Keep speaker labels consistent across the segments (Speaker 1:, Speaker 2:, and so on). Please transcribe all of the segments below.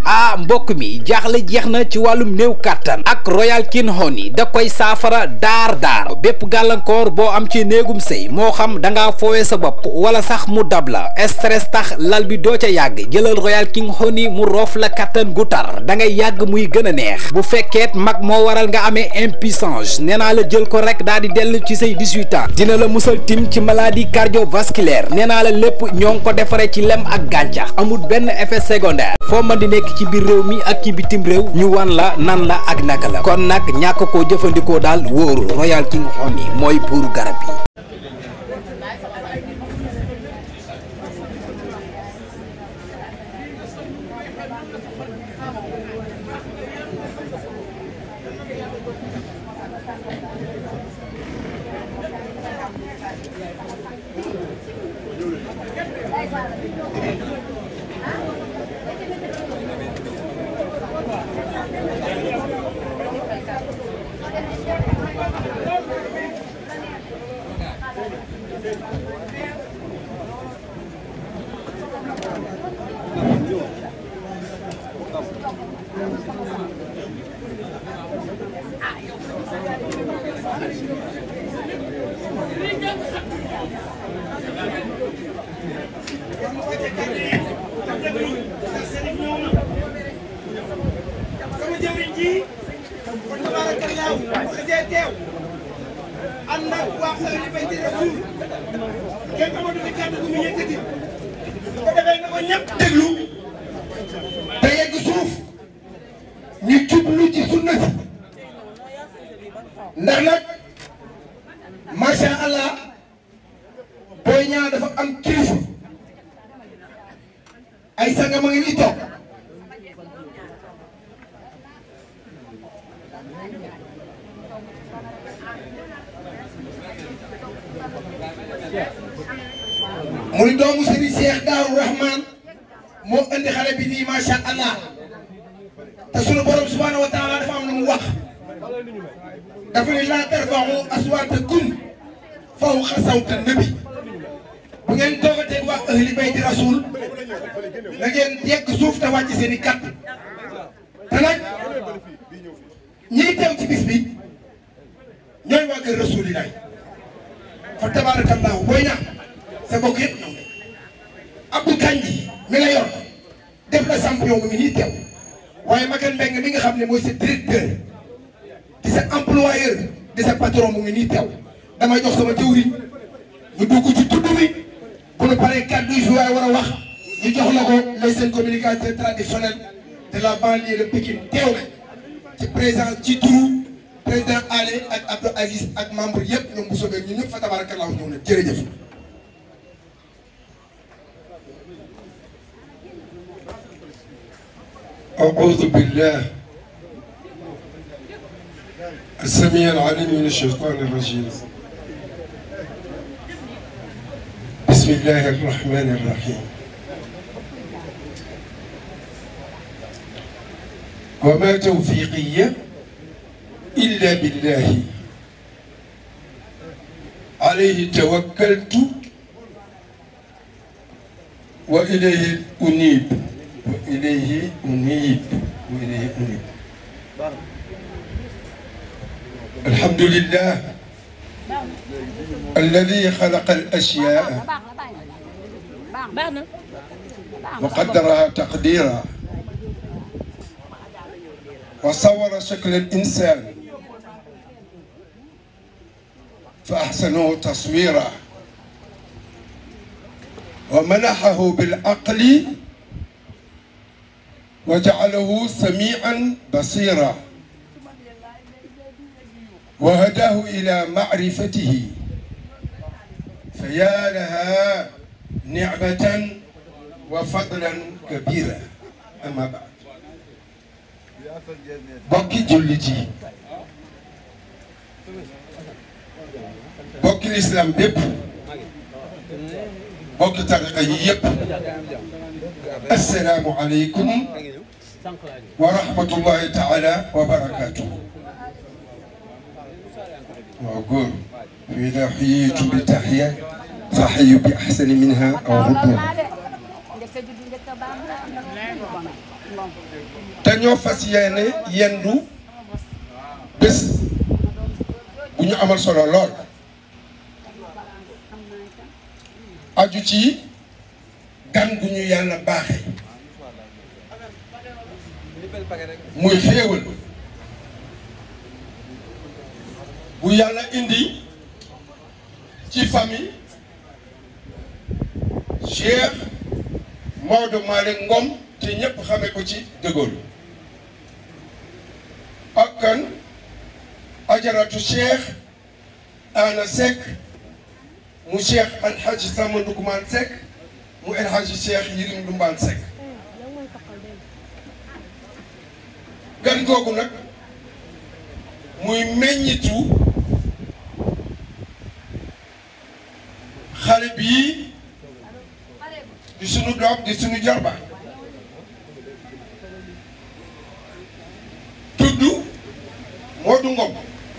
Speaker 1: ah mbokk mi jaaxle jeex na ci wàllum néew kàttan ak royal king honey da koy saafara daar daar bépp gàllankoor boo am ci néegum sëy moo xam da ngaa foowe sa bopp wala sax mu dab la stress tax lal bi doo ca yàgg jëlal royal king honey mu roof la kàttan gu tar da ngay yàgg muy gën a neex bu fekkeet mag moo waral nga amee impuissance nee naa la jël ko rek daal di dellu ci say 18 ans dina la musal tim ci maladie cardiovasculaire nee naa la lépp ñoo ngi ko defaree ci lem ak gàncax amul benn effet secondaire foo mën di nekk ci biir réew mi ak ci bitim réew ñu wan la nan la ak naka la kon nag ñàkk koo jëfandikoo daal wóoru royal king honey mooy buuru garab yi
Speaker 2: sama jëwriñ ji kon tabaarakallaahu bu xasee teew ànd ak waa ahlu bayti rasul kenn amatu fi kàddu gu mu yëkkati bu ko defee na ko ñëpp déglu te yegg suuf ñu jublu ci sunna si ndax nag macha allah booy ñaa dafa am kilifa ay sanga ma ngi nii toog muy doomu Serigne Cheikh Daaru Rahman moo indi xale bi nii macha allah te sunu borom subhaanahu wa taala dafa am lu mu wax dafa ne laa tarfa'u aswaatakum fawqa sawti nabi bu ngeen toogatee waa ahli bayti rasul na ngeen yegg suuf te wàcc seen i kàtt te nag ñiy teew ci bis bi ñooy waa kër rasulilah fa tabarakallahu booy ñaax sa bokk yëpp ñëw Abdou Kandji mi la yor def la champion mu ngi nii teew waaye Makan Mbengue mi nga xam ne mooy sa directeur di sa employeur di sa patron mu ngi nii teew damay jox sama jëwriñ ñu dugg ci tudd bi bu nu paree kàddu yi fi waaye war a wax ñu jox la ko les seen communicateur traditionnel de la banlieue de Pikine teew na ci président ci turu président Ale ak Abdou Aziz ak membre yëpp ñoom bu soobee ñu ñëpp fa tabarakallahu ñëw na jërëjëf.
Speaker 3: أعوذ بالله السميع العليم من الشيطان الرجيم بسم الله الرحمن الرحيم وما توفيقي إلا بالله عليه توكلت وإليه أنيب وإليه أنيب وإليه أنيب الحمد لله الذي خلق الأشياء وقدرها تقديرا وصور شكل الإنسان فأحسنه تصويرا ومنحه بالعقل وجعله سميعا بصيرا وهداه إلى معرفته فيا لها نعمة وفضلا كبيرا أما بعد bokki jullit yi bokki lislaam bépp bokki tariqa yi yëpp assalaamu aleykum wa rahmatullahi taala wa barakaatuhu waaw góor fa ida xuyitu bi taxiya fa xayu bi axsani minha aw rudduha te ñoo fas yéene yendu bés bu ñu amal solo lool aju ci gan gu ñu yàlla baaxe muy xéewal bu yàlla indi ci famille Cheikh Maodo Malick Ngom te ñëpp xame ko ci De Gaulle ak kan ajaratu Cheikh Ana Seck mu Cheikh Alhaji Samba Ndukumaan Seck mu Alhaji Cheikh Yirim Ndumbaan Seck gan googu nag muy meññitu xale bii di sunu doom di sunu jarba tudd Modou Ngom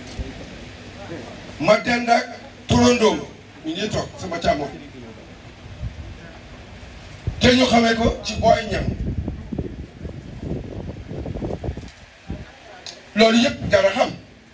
Speaker 3: ma dend ak turandoom ñu ngi toog sama càmmoñ te ñu xamee ko ci booy ñam loolu yëpp dara xam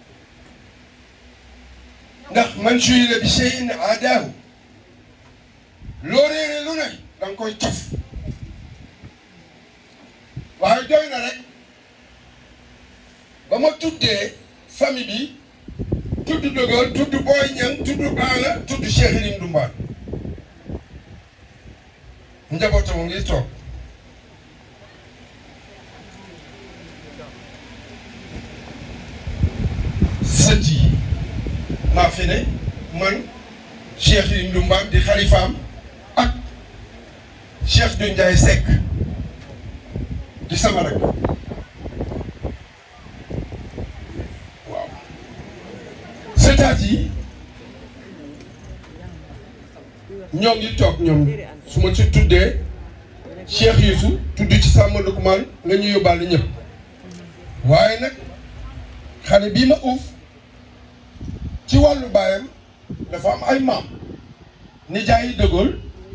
Speaker 3: ndax man suy la bi shay'in aadaahu loo réere lu ne da nga koy cof waaye doy na rek ba ma tuddee famille bi tudd Dëgër tudd Boy Niang tudd Aala tudd Cheikh Yirim Ndumbaan njabootam ngi toog sët yi maa fi ne man Cheikh Yirim Ndumbaan di xalifaam ak Cheikh du Ndiaye Seck di sama rek waaw sëtaat yi ñoo ngi toog ñoom su ma ci tuddee Cheikh Youssou tudd ci Samba Ndokumaan nga ñu yóbbaale ñëpp waaye nag xale bii ma uuf ci wàllu baayam dafa am ay maam nijaay yi dëggool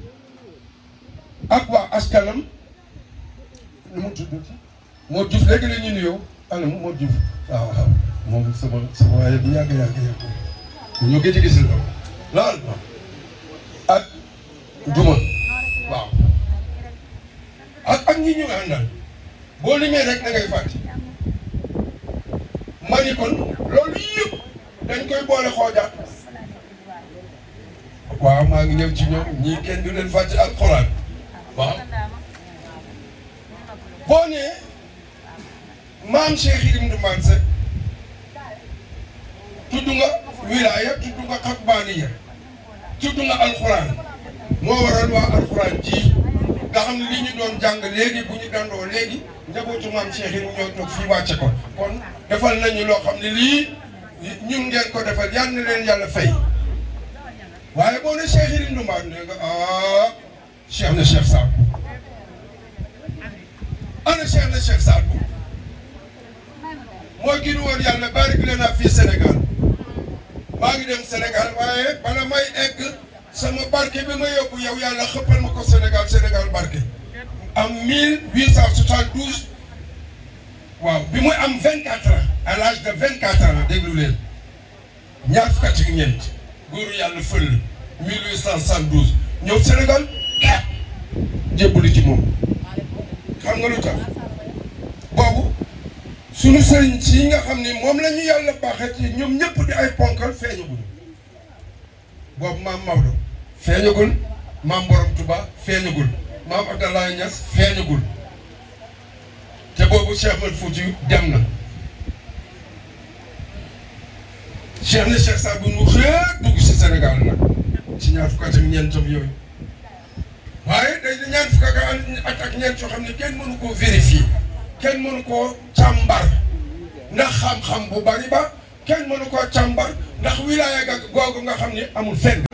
Speaker 3: ak waa askanam nu mu tudd moo Diouf léegi la ñu nuyoo ana moo Diouf waaw waaw moom sama sama waaye bu yàgg yàgg yàgg ñu gëj a gis la lool ak Juma waaw ak ak ñi ñu àndal boo limee rek na ngay fàtte ma ni kon loolu yëpp dañ koy boole xoojaat waaw maa ngi ñëw ci ñoom ñii kenn du leen fàtte ak xoraan waaw boo nee maam Cheikh Yirim Ndumbaan Seck tudd nga wilaaya tudd nga xakbaaniya tudd nga alxuraan moo waral waa alxuraan ji nga xam ne li ñu doon jàng léegi bu ñu dandoo léegi njabootu maam Cheikh Yirim ñoo toog fii wàcce ko kon defal nañu loo xam ne lii ñun ngeen ko defal yal na leen yàlla fay waaye boo ne Cheikh Yirim Ndumbaan ne nga ah Cheikh na Cheikh Sadou ana Cheikh na Cheikh Sadou mooy kii nu woon yàlla barik lana fii Sénégal maa ngi dem Sénégal waaye bala may egg sama barke bi ma yóbbu yow yàlla xëppal ma ko Sénégal Sénégal barke am 1872 waaw bi muy am 24 ans à l'âge de 24 ans déglu leen ñaar fukk ak ñeent góoru yàlla fël 1872 ñëw Sénégal jébbalu ci moom xam nga lu tax boobu suñu sëriñ si nga xam ni moom la ñu yàlla baaxee ci ñoom ñëpp di ay ponkal feeñagul boobu maam Maodo feeñagul maam Borom Touba feeñagul maam Abdoulaye Niass feeñagul te boobu Cheikh Ahmed Fouti dem na Cheikh na Cheikh Sadou mu xëy dugg si Sénégal nag ci ñaar fukk ak ñeentam yooyu waaye day di ñaar fukk ak ak ñeent yoo xam ne kenn mënu koo vérifier kenn mënu koo càmbar ndax xam-xam bu bari ba kenn mënu koo càmbar ndax wilaaya ga googu nga xam ne amul fenn.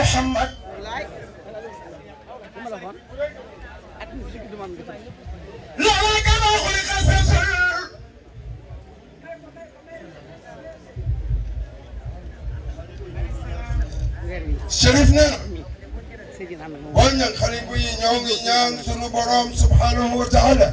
Speaker 3: Muhammad loola kama xuliqa rasul Chérif nee na boo ñaan xale bu yi ñoo ngi ñaan sunu borom subhanahu wa taala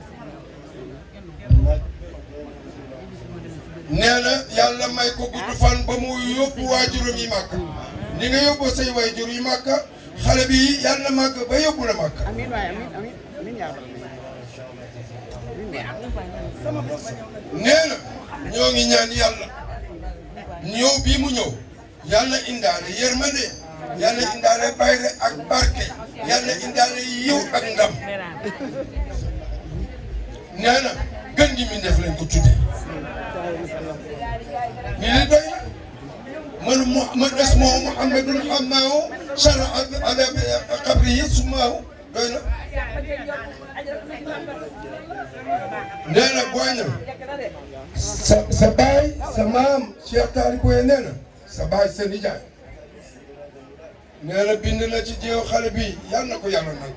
Speaker 3: nee na yàlla may ko gudd fan ba mu yóbbu waajuram yi màkk ni nga yóbbu say waajur yi màkk xale bi yàlla màgg ba yóbbu la màkk
Speaker 4: Amin waay amin amin amin yaa rabbal
Speaker 3: nee na ñoo ngi ñaan yàlla ñëw bii mu ñëw yàlla indaale yërmande yàlla indaale bayre ak barke yàlla indaale yiw ak ndam nee na gën gi mi def lañ ko tudde ni li doy man mu man ismoo muhammadun xammaahu shara ala qabrihi sumaahu doy na nee na booy na sa sa baay sa maam Cheikh Taliboye nee na sa baay sa nijaay nee na bind na ci jéew xale bi yal na ko yàlla nag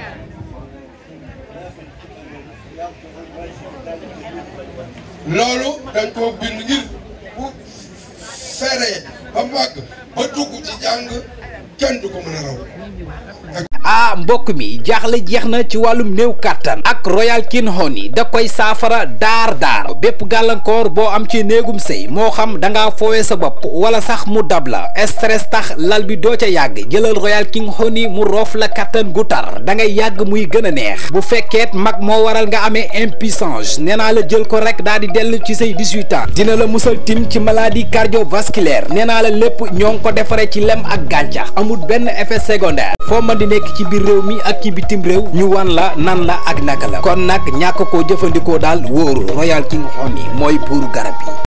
Speaker 3: loolu dañ koo bind ngir bu feree ba màgg ba dugg ci jàng kenn du ko mën a raw
Speaker 1: ah mbokk mi jaaxle jeex na ci wàllum néew kàttan ak royal king honey da koy saafara daar daar bépp gàllankoor boo am ci néegum sëy moo xam da ngaa foowee sa bopp wala sax mu dab la stress tax lal bi doo ca yàgg jëlal royal king honey mu roof la kàttan gu tar da ngay yàgg muy gën a neex bu fekkeet mag moo waral nga amee impuissance nee naa la jël ko rek daa di dellu ci say 18 ans dina la musal tim ci maladie cardiovasculaire nee naa la lépp ñoo ngi ko defaree ci lem ak gàncax amul benn effet secondaire foo mën di nekk ci biir réew mi ak ci bitim réew ñu wan la nan la ak naka la kon nag ñàkk koo jëfandikoo daal wóoru royal king honey mooy buuru garab yi